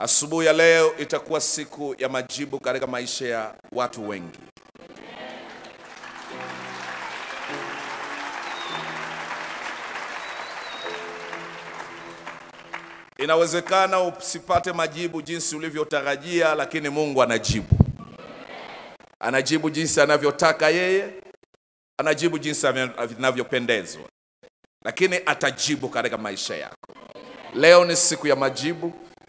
Asubuhi ya leo itakuwa siku ya majibu katika maisha ya watu wengi. Inawezekana usipate majibu jinsi ulivyotarajia, lakini Mungu anajibu. Anajibu jinsi anavyotaka yeye, anajibu jinsi anavyopendezwa, lakini atajibu katika maisha yako. Leo ni siku ya majibu.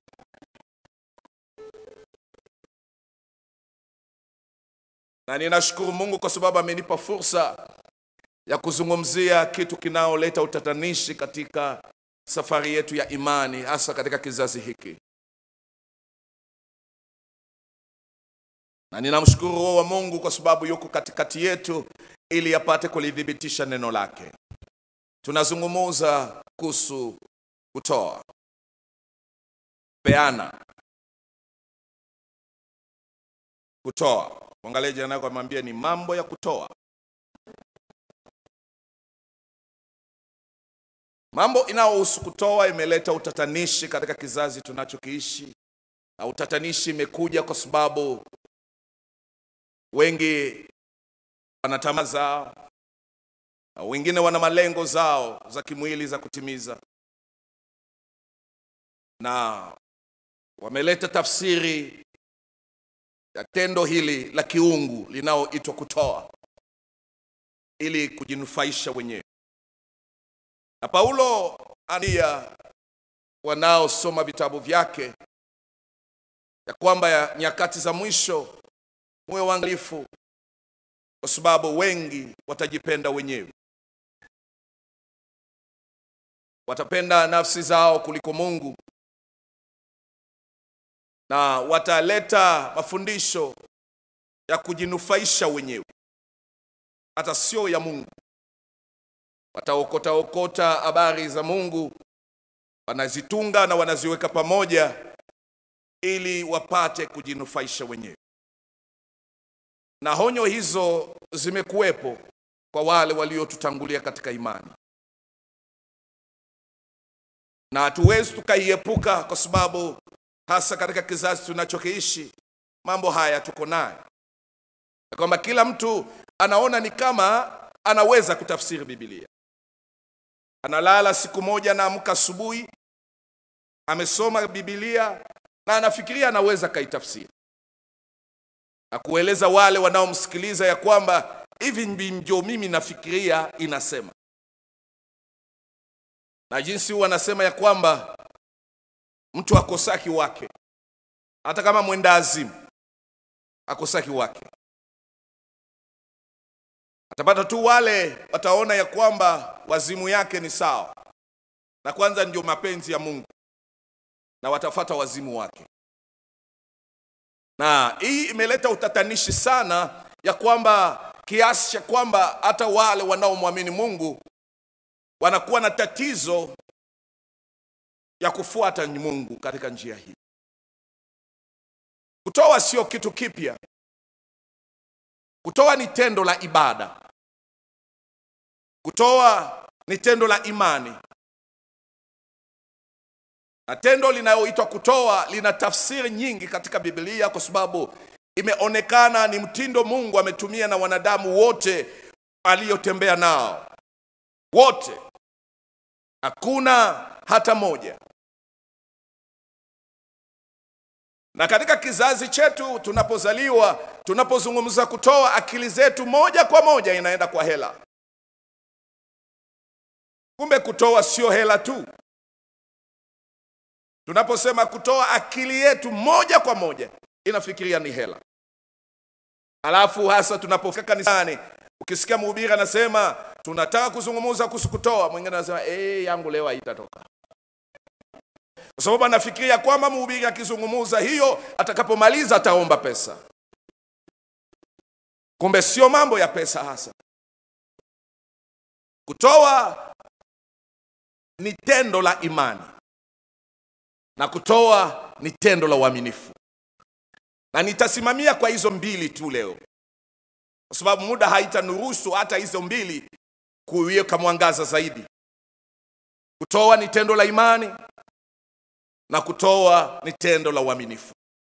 na ninashukuru Mungu kwa sababu amenipa fursa ya kuzungumzia kitu kinaoleta utatanishi katika safari yetu ya imani, hasa katika kizazi hiki, na ninamshukuru Roho wa Mungu kwa sababu yuko katikati yetu ili apate kulithibitisha neno lake. Tunazungumuza kuhusu kutoa, peana, kutoa Mwangalie jirani yako amwambie ni mambo ya kutoa. Mambo inayohusu kutoa imeleta utatanishi katika kizazi tunachokiishi, na utatanishi imekuja kwa sababu wengi wana tamaa zao, na wengine wana malengo zao za kimwili za kutimiza, na wameleta tafsiri ya tendo hili la kiungu linaoitwa kutoa ili kujinufaisha wenyewe. Na Paulo ania wanaosoma vitabu vyake ya kwamba ya nyakati za mwisho muwe waangalifu, kwa sababu wengi watajipenda wenyewe, watapenda nafsi zao kuliko Mungu na wataleta mafundisho ya kujinufaisha wenyewe, hata sio ya Mungu. Wataokota okota habari za Mungu, wanazitunga na wanaziweka pamoja ili wapate kujinufaisha wenyewe. Na honyo hizo zimekuwepo kwa wale waliotutangulia katika imani, na hatuwezi tukaiepuka kwa sababu hasa katika kizazi tunachokiishi mambo haya tuko nayo, kwamba kila mtu anaona ni kama anaweza kutafsiri Biblia. Analala siku moja, anaamka asubuhi, amesoma Biblia na anafikiria anaweza kaitafsiri na kueleza wale wanaomsikiliza ya kwamba hivi ndio mimi nafikiria inasema, na jinsi huwa anasema ya kwamba mtu akosaki wake, hata kama mwenda azimu akosaki wake. Atapata tu wale wataona ya kwamba wazimu yake ni sawa, na kwanza ndio mapenzi ya Mungu, na watafata wazimu wake. Na hii imeleta utatanishi sana, ya kwamba kiasi cha kwamba hata wale wanaomwamini Mungu wanakuwa na tatizo ya kufuata Mungu katika njia hii. Kutoa sio kitu kipya. Kutoa ni tendo la ibada. Kutoa ni tendo la imani, na tendo linaloitwa kutoa lina tafsiri nyingi katika Biblia, kwa sababu imeonekana ni mtindo Mungu ametumia na wanadamu wote aliyotembea nao, wote, hakuna hata moja. Na katika kizazi chetu tunapozaliwa, tunapozungumza kutoa, akili zetu moja kwa moja inaenda kwa hela. Kumbe kutoa sio hela tu. Tunaposema kutoa, akili yetu moja kwa moja inafikiria ni hela. Alafu hasa tunapofika kanisani, ukisikia mhubiri anasema tunataka kuzungumza kuhusu kutoa, mwingine anasema eh, yangu leo haitatoka kwa sababu anafikiria kwamba mhubiri akizungumza hiyo, atakapomaliza ataomba pesa. Kumbe sio mambo ya pesa hasa. Kutoa ni tendo la imani na kutoa ni tendo la uaminifu, na nitasimamia kwa hizo mbili tu leo, kwa sababu muda haitanuruhusu hata hizo mbili kuiweka mwangaza zaidi. Kutoa ni tendo la imani na kutoa ni tendo la uaminifu.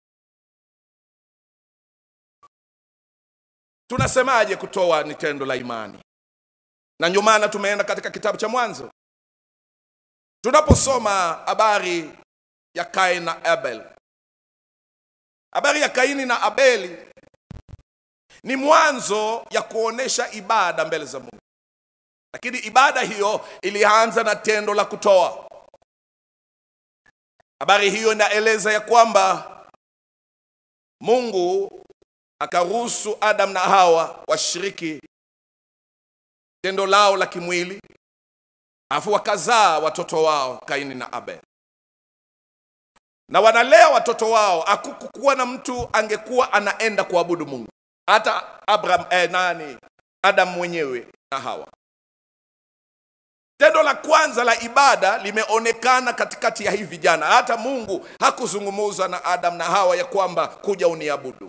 Tunasemaje kutoa ni tendo la imani? Na ndio maana tumeenda katika kitabu cha Mwanzo tunaposoma habari ya Kaini na Abel. Habari ya Kaini na Abeli ni mwanzo ya kuonesha ibada mbele za Mungu, lakini ibada hiyo ilianza na tendo la kutoa. Habari hiyo inaeleza ya kwamba Mungu akaruhusu Adam na Hawa washiriki tendo lao la kimwili, alafu wakazaa watoto wao Kaini na Abel, na wanalea watoto wao. Hakukuwa na mtu angekuwa anaenda kuabudu Mungu, hata Abraham, eh, nani Adam mwenyewe na Hawa. Tendo la kwanza la ibada limeonekana katikati ya hivi vijana. Hata Mungu hakuzungumza na Adam na Hawa ya kwamba kuja uniabudu.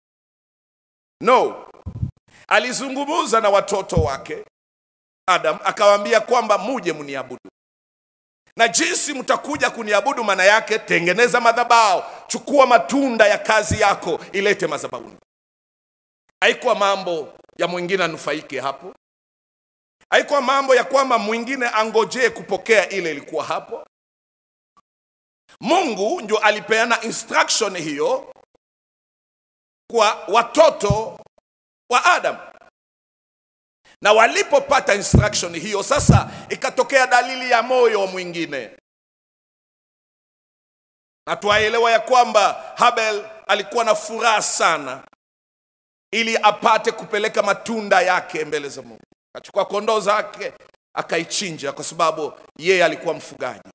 No, alizungumza na watoto wake Adam, akawaambia kwamba muje mniabudu, na jinsi mtakuja kuniabudu, maana yake tengeneza madhabahu, chukua matunda ya kazi yako, ilete madhabahuni. Haikuwa mambo ya mwingine anufaike hapo haikuwa mambo ya kwamba mwingine angojee kupokea ile ilikuwa hapo. Mungu ndio alipeana instruction hiyo kwa watoto wa Adam, na walipopata instruction hiyo, sasa ikatokea dalili ya moyo wa mwingine, na twaelewa ya kwamba Habel alikuwa na furaha sana ili apate kupeleka matunda yake mbele za Mungu akachukua kondoo zake akaichinja, kwa sababu yeye alikuwa mfugaji.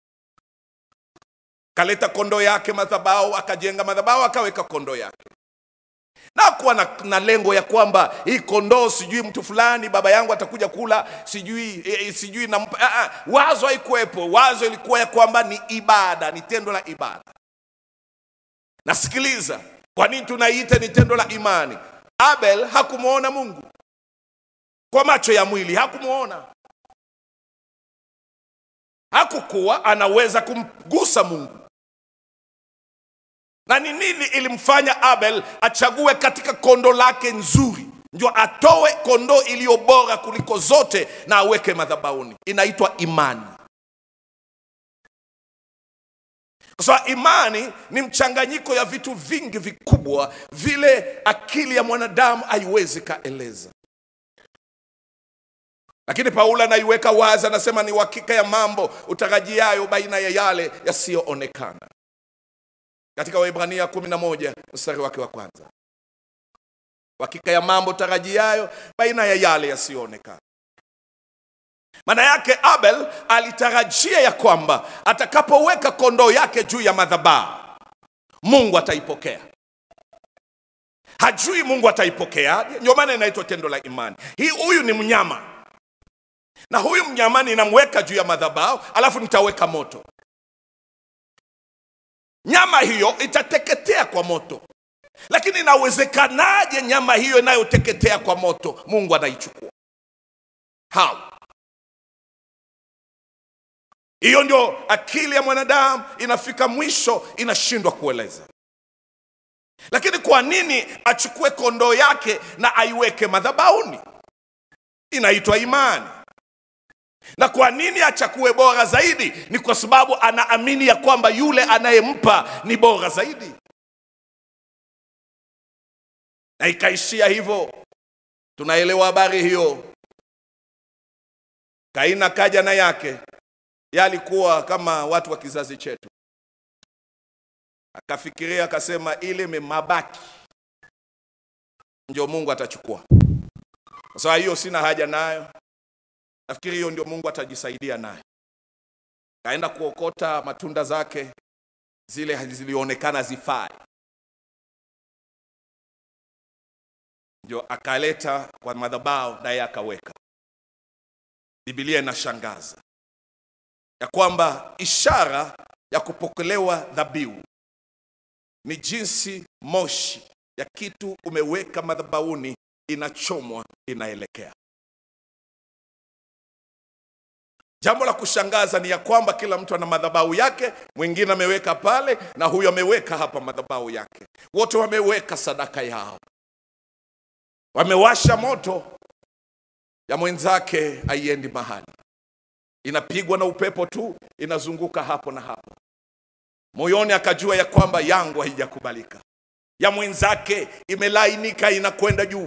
Kaleta kondoo yake madhabahu, akajenga madhabahu, akaweka kondoo yake, na kuwa na, na lengo ya kwamba hii kondoo sijui mtu fulani baba yangu atakuja kula sijui eh, sijui nampa. Ah, ah, wazo haikuwepo. Wazo ilikuwa ya kwamba ni ibada, ni tendo la ibada. Nasikiliza, kwa nini tunaiita ni tendo la imani? Abel hakumwona Mungu kwa macho ya mwili hakumwona, hakukuwa anaweza kumgusa Mungu. Na ni nini ilimfanya Abel achague katika kondo lake nzuri, ndio atoe kondoo iliyo bora kuliko zote na aweke madhabahuni? Inaitwa imani, kwa sababu imani ni mchanganyiko ya vitu vingi vikubwa, vile akili ya mwanadamu haiwezi kaeleza lakini Paulo anaiweka wazi, anasema ni uhakika ya mambo utarajiayo baina ya yale yasiyoonekana, katika Waebrania 11 mstari wake wa kwanza. Uhakika ya mambo utarajiayo baina ya yale yasiyoonekana. Maana yake Abel alitarajia ya kwamba atakapoweka kondoo yake juu ya madhabahu Mungu ataipokea. Hajui Mungu ataipokea, ndio maana inaitwa tendo la imani. Hii huyu ni mnyama na huyu mnyama ninamweka juu ya madhabahu, alafu nitaweka moto. Nyama hiyo itateketea kwa moto, lakini inawezekanaje nyama hiyo inayoteketea kwa moto Mungu anaichukua? How? Hiyo ndio akili ya mwanadamu inafika mwisho, inashindwa kueleza. Lakini kwa nini achukue kondoo yake na aiweke madhabahuni? Inaitwa imani. Na kwa nini achakue bora zaidi? Ni kwa sababu anaamini ya kwamba yule anayempa ni bora zaidi, na ikaishia hivyo. Tunaelewa habari hiyo. Kaina kaja na yake, yeye alikuwa kama watu wa kizazi chetu, akafikiria akasema, ile mabaki ndio Mungu atachukua. Kwa sababu hiyo sina haja nayo Nafikiri hiyo ndio Mungu atajisaidia naye. Kaenda kuokota matunda zake zile zilionekana zifai, ndio akaleta kwa madhabahu, naye akaweka. Biblia inashangaza ya kwamba ishara ya kupokelewa dhabihu ni jinsi moshi ya kitu umeweka madhabahuni inachomwa, inaelekea Jambo la kushangaza ni ya kwamba kila mtu ana madhabahu yake, mwingine ameweka pale na huyu ameweka hapa madhabahu yake, wote wameweka sadaka yao, wamewasha moto ya mwenzake haiendi mahali, inapigwa na upepo tu, inazunguka hapo na hapo. Moyoni akajua ya kwamba yangu haijakubalika, ya mwenzake imelainika, inakwenda juu.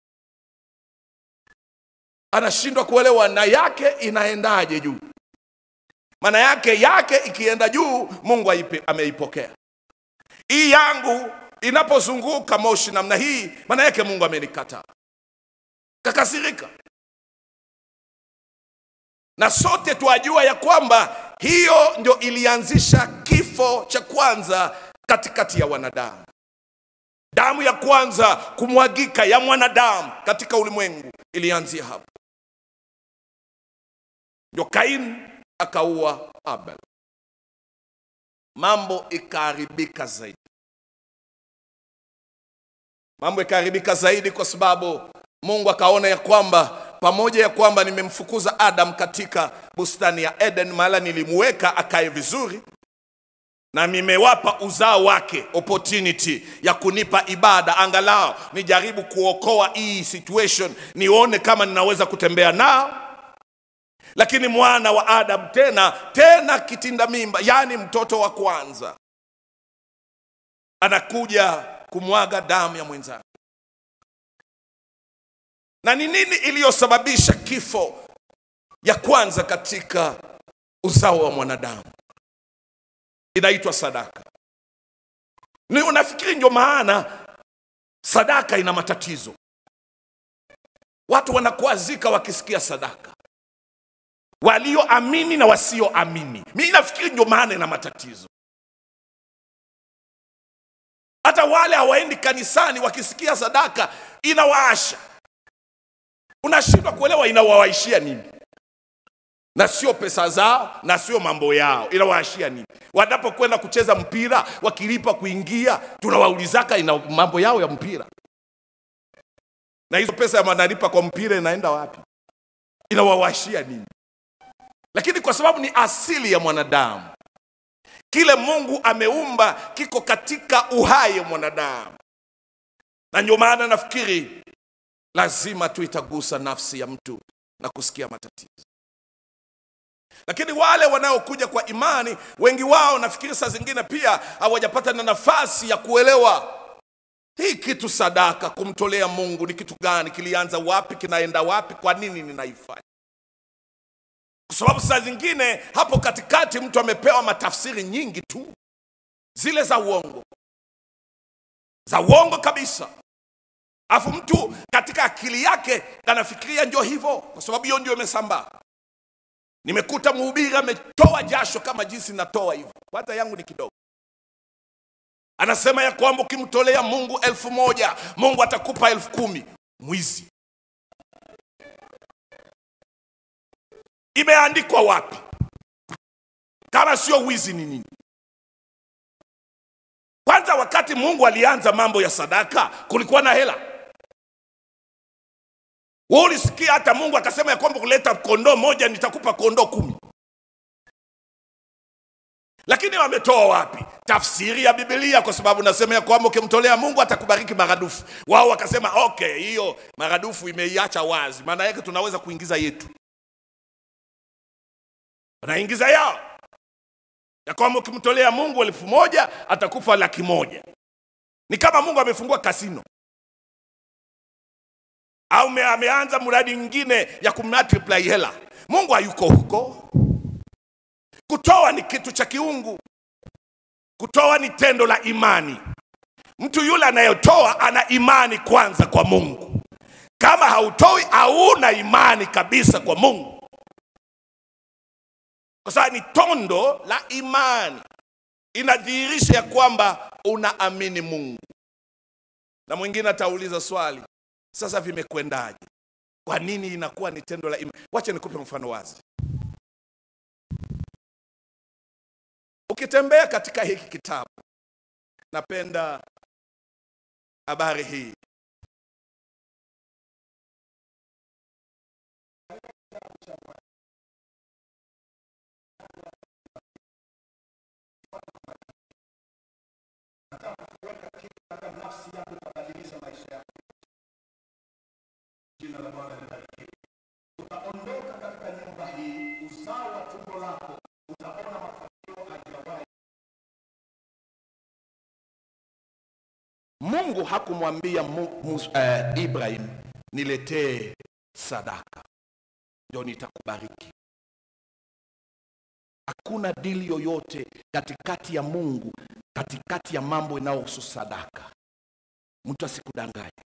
Anashindwa kuelewa na yake inaendaje juu. Maana yake yake ikienda juu, Mungu aipe, ameipokea. Hii yangu inapozunguka moshi namna hii, maana yake Mungu amenikataa, kakasirika na sote twajua ya kwamba hiyo ndio ilianzisha kifo cha kwanza katikati ya wanadamu. Damu ya kwanza kumwagika ya mwanadamu katika ulimwengu ilianzia hapo, ndio Kaini akaua Abel, mambo ikaharibika zaidi. Mambo ikaharibika zaidi kwa sababu Mungu akaona ya kwamba pamoja ya kwamba nimemfukuza Adam katika bustani ya Eden, mahala nilimuweka akae vizuri, na nimewapa uzao wake opportunity ya kunipa ibada, angalau nijaribu kuokoa hii situation, nione kama ninaweza kutembea nao. Lakini mwana wa Adam tena tena kitinda mimba, yaani mtoto wa kwanza, anakuja kumwaga damu ya mwenzake na ni nini iliyosababisha kifo ya kwanza katika uzao wa mwanadamu? Inaitwa sadaka. Ni unafikiri ndio maana sadaka ina matatizo? Watu wanakuazika wakisikia sadaka, walioamini na wasioamini. Mimi nafikiri ndio maana ina matatizo. Hata wale hawaendi kanisani wakisikia sadaka inawaasha unashindwa kuelewa inawawaishia nini, na sio pesa zao na sio mambo yao, inawaashia nini? Wanapokwenda kucheza mpira wakilipa kuingia, tunawaulizaka ina mambo yao ya mpira, na hizo pesa wanalipa kwa mpira inaenda wapi? Inawawashia nini? Lakini kwa sababu ni asili ya mwanadamu, kile Mungu ameumba kiko katika uhai wa mwanadamu, na ndio maana nafikiri lazima tu itagusa nafsi ya mtu na kusikia matatizo. Lakini wale wanaokuja kwa imani, wengi wao nafikiri saa zingine pia hawajapata na nafasi ya kuelewa hii kitu sadaka, kumtolea Mungu ni kitu gani, kilianza wapi, kinaenda wapi, kwa nini ninaifanya? Kwa sababu saa zingine hapo katikati mtu amepewa matafsiri nyingi tu, zile za uongo, za uongo kabisa Alafu mtu katika akili yake anafikiria ndio hivyo, kwa sababu hiyo ndio imesambaa. Nimekuta mhubiri ametoa jasho kama jinsi natoa hivyo, hata yangu ni kidogo. Anasema ya kwamba ukimtolea Mungu elfu moja Mungu atakupa elfu kumi Mwizi! Imeandikwa wapi? Kama sio wizi ni nini? Kwanza, wakati Mungu alianza mambo ya sadaka kulikuwa na hela wewe ulisikia hata Mungu akasema ya kwamba kuleta kondoo moja nitakupa kondoo kumi, lakini wametoa wapi tafsiri ya Biblia? Kwa sababu nasema ya kwamba ukimtolea Mungu atakubariki maradufu. Wao wakasema okay, hiyo maradufu imeiacha wazi, maana yake tunaweza kuingiza yetu, wanaingiza yao ya kwamba ukimtolea Mungu elfu moja atakufa laki moja. Ni kama Mungu amefungua kasino au ameanza mradi mwingine ya kumultiply hela. Mungu hayuko huko. Kutoa ni kitu cha kiungu, kutoa ni tendo la imani. Mtu yule anayetoa ana imani kwanza kwa Mungu. Kama hautoi, hauna imani kabisa kwa Mungu, kwa sababu ni tondo la imani, inadhihirisha ya kwamba unaamini Mungu. Na mwingine atauliza swali sasa vimekwendaje? Kwa nini inakuwa ni tendo la imani? Wacha nikupe mfano wazi. Ukitembea katika hiki kitabu, napenda habari hii. kitu katika nafsi yako itabadilisha maisha yako. Jina la Bwana libarikiwe. Utaondoka katika nyumba hii, uzao wa tumbo lako utaona mafanikio hajawahi. Mungu hakumwambia Mu- Mus- eh, Ibrahim, niletee sadaka ndio nitakubariki. Hakuna dili yoyote katikati ya Mungu, katikati ya mambo inayohusu sadaka. Mtu asikudanganye.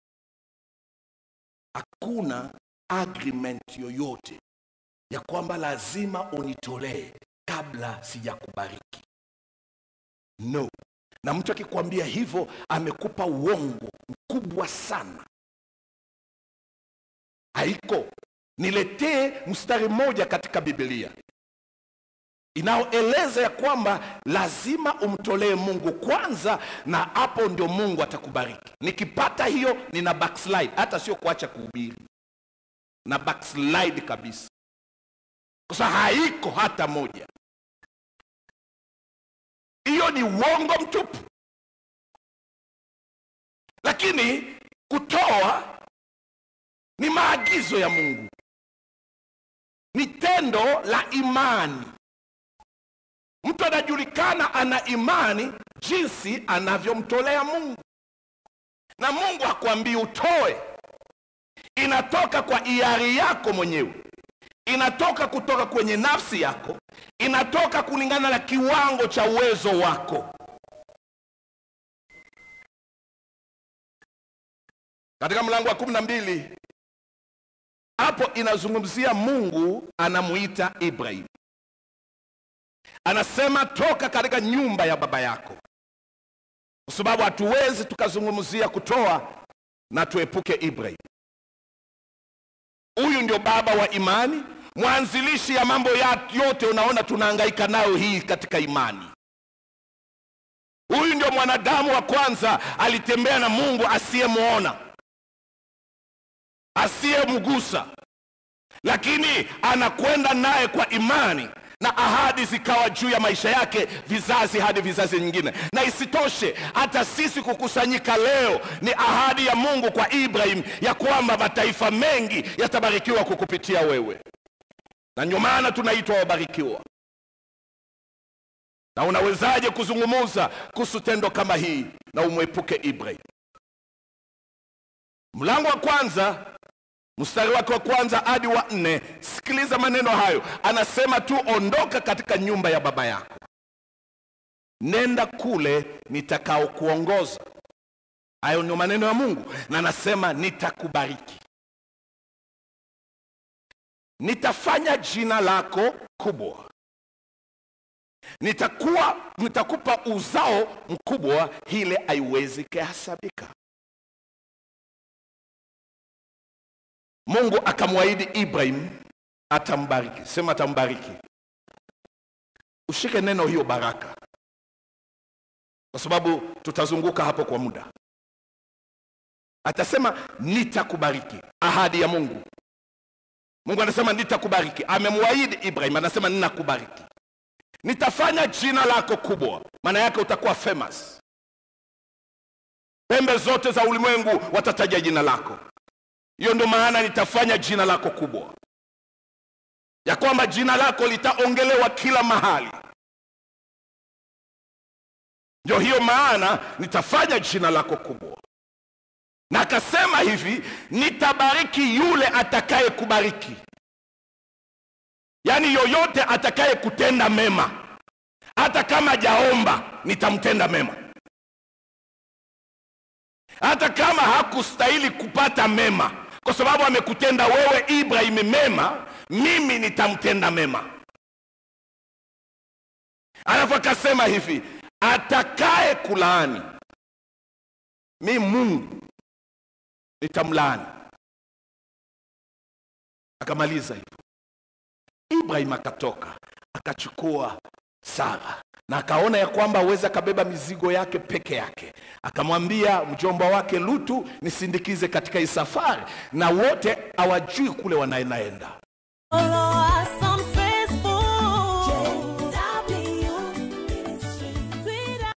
Hakuna agreement yoyote ya kwamba lazima unitolee kabla sijakubariki. No. Na mtu akikwambia hivyo amekupa uongo mkubwa sana. Haiko. Niletee mstari mmoja katika Biblia inayoeleza ya kwamba lazima umtolee Mungu kwanza, na hapo ndio Mungu atakubariki. Nikipata hiyo, nina backslide, hata sio kuacha kuhubiri, na backslide kabisa, kwa sababu haiko hata moja. Hiyo ni uongo mtupu. Lakini kutoa ni maagizo ya Mungu, ni tendo la imani. Mtu anajulikana ana imani jinsi anavyomtolea Mungu, na Mungu hakuambii utoe, inatoka kwa hiari yako mwenyewe, inatoka kutoka kwenye nafsi yako, inatoka kulingana na kiwango cha uwezo wako. Katika mlango wa kumi na mbili hapo inazungumzia Mungu anamuita Ibrahim, anasema toka katika nyumba ya baba yako, kwa sababu hatuwezi tukazungumzia kutoa na tuepuke Ibrahim. Huyu ndio baba wa imani, mwanzilishi ya mambo ya yote unaona tunahangaika nayo hii katika imani. Huyu ndio mwanadamu wa kwanza alitembea na Mungu asiyemwona asiyemgusa, lakini anakwenda naye kwa imani na ahadi zikawa juu ya maisha yake vizazi hadi vizazi nyingine. Na isitoshe hata sisi kukusanyika leo ni ahadi ya Mungu kwa Ibrahim ya kwamba mataifa mengi yatabarikiwa kukupitia wewe, na ndio maana tunaitwa wabarikiwa. Na unawezaje kuzungumuza kuhusu tendo kama hii na umwepuke Ibrahim? Mlango wa kwanza mstari wake wa kwanza hadi wa nne. Sikiliza maneno hayo, anasema tu, ondoka katika nyumba ya baba yako, nenda kule nitakao kuongoza. Hayo ndio maneno ya Mungu, na anasema nitakubariki, nitafanya jina lako kubwa, nitakuwa nitakupa uzao mkubwa, ile haiwezi kuhesabika. Mungu akamwahidi Ibrahim atambariki. Sema atambariki. Ushike neno hiyo baraka, kwa sababu tutazunguka hapo kwa muda. Atasema nitakubariki, ahadi ya Mungu. Mungu anasema nitakubariki, amemwahidi Ibrahim, anasema ninakubariki, nitafanya jina lako kubwa. Maana yake utakuwa famous, pembe zote za ulimwengu watataja jina lako. Hiyo ndio maana nitafanya jina lako kubwa, ya kwamba jina lako litaongelewa kila mahali. Ndio hiyo maana nitafanya jina lako kubwa, na akasema hivi, nitabariki yule atakaye kubariki, yaani yoyote atakaye kutenda mema, hata kama jaomba, nitamtenda mema hata kama hakustahili kupata mema, kwa sababu amekutenda wewe Ibrahim mema, mimi nitamtenda mema. Alafu akasema hivi, atakaye kulaani mi Mungu nitamlaani. Akamaliza hivyo. Ibrahim akatoka akachukua Sara na akaona ya kwamba aweza akabeba mizigo yake peke yake. Akamwambia mjomba wake Lutu, nisindikize katika hii safari, na wote hawajui kule wanaendaenda.